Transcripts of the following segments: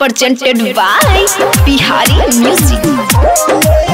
presented by Bihari Music.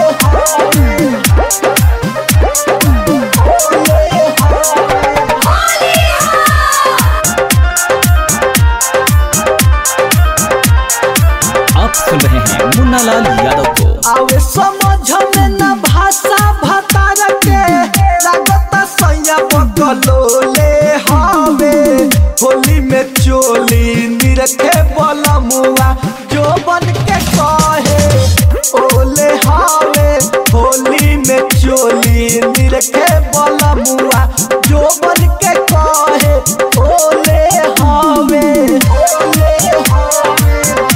आप सुन रहे हैं मुन्ना लाल यादव को आवे समझ में न भाषा भतार के लागत सैया बकलोले हवे होली में चोली निरखे बलमुआ जो बन के कहे ओले हवे होली में चोली निरखे बलमुआ जो बन के कहे ओले हवे ओले हवे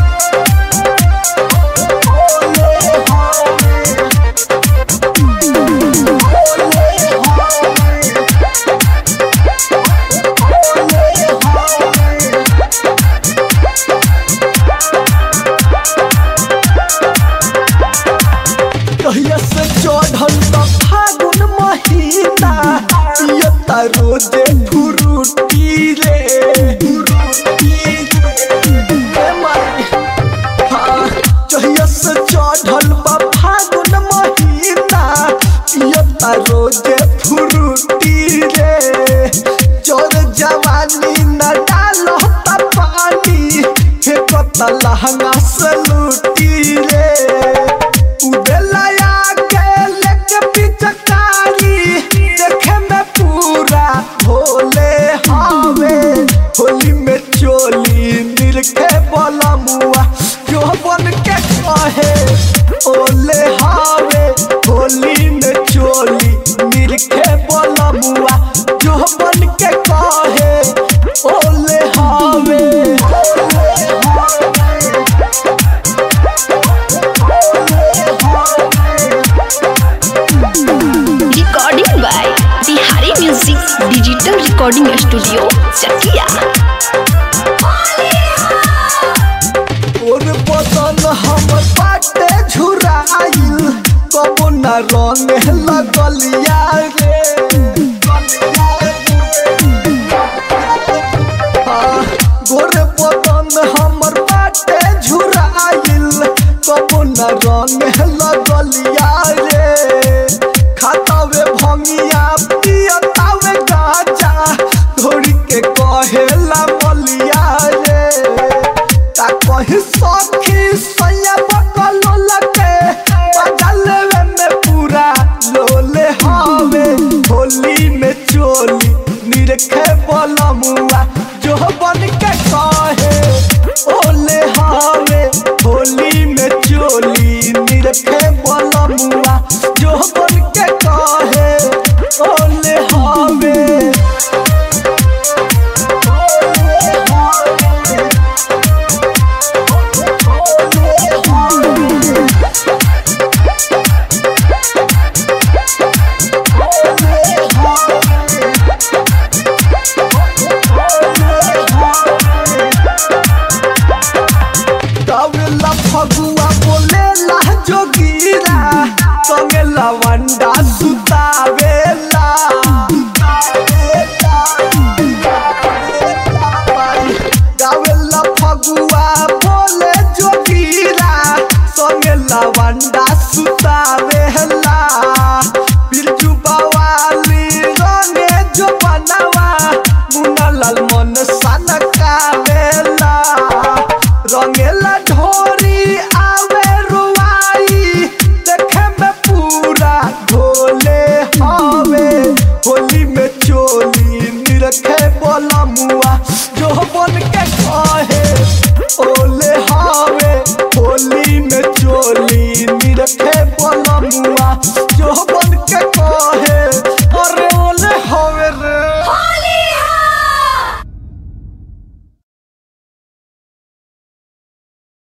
कहिया से चढ़ल त फागुन महीना पियो त रोजे फुरुटी रे फुरुटी रे माई हाँ कहिया से चढ़ल बा फागुन महीना पियो त रोजे फुरुटी रे चोर जवानी न डालो त पानी फेंको त लहंगा से लूटी रे उदलया के लेके पिचकारी देखे में पूरा भोले हवे होली में चोली निरखे बोला मुआ जो बन के कहे ओले हवे होली में चोली निरखे बोला मुआ जो बन के कहे ओले हवे ओले हवे Recording by Bihari Music Digital Recording Studio, Chakia. और बदन हमर बाटे झुराइल कबो न रंग लगलिया रे हाँ, गोर बदन हमर बाटे झुराइल कबो न रंग लगलिया रे खातावे भंगिया पियतावे गाजा धोरी के कहेला मलिया रे का कही सखी सैया बकलो लगे बगलवे में पूरा लोले हवे होली में चोली निरखे बलमुआ जो बन के कहे ओले हवे होली में चोली निरखे बलमुआ जो बन के कहे ओले हवे ओले हवे कवेला फगुआ बोलेला जोगीरा कवेला वंडा सुतावेला गावेला फगुआ बोले जोगीरा संगेला वंडा सुतावेला बिरजू बवाली रंगे जो बनवा मुन्ना लाल मन सनकावेला रंगेला ढोरी आवे रुआई देखे में पूरा ढोले हवे होली में चोली निरखे बोला मुआ जो बन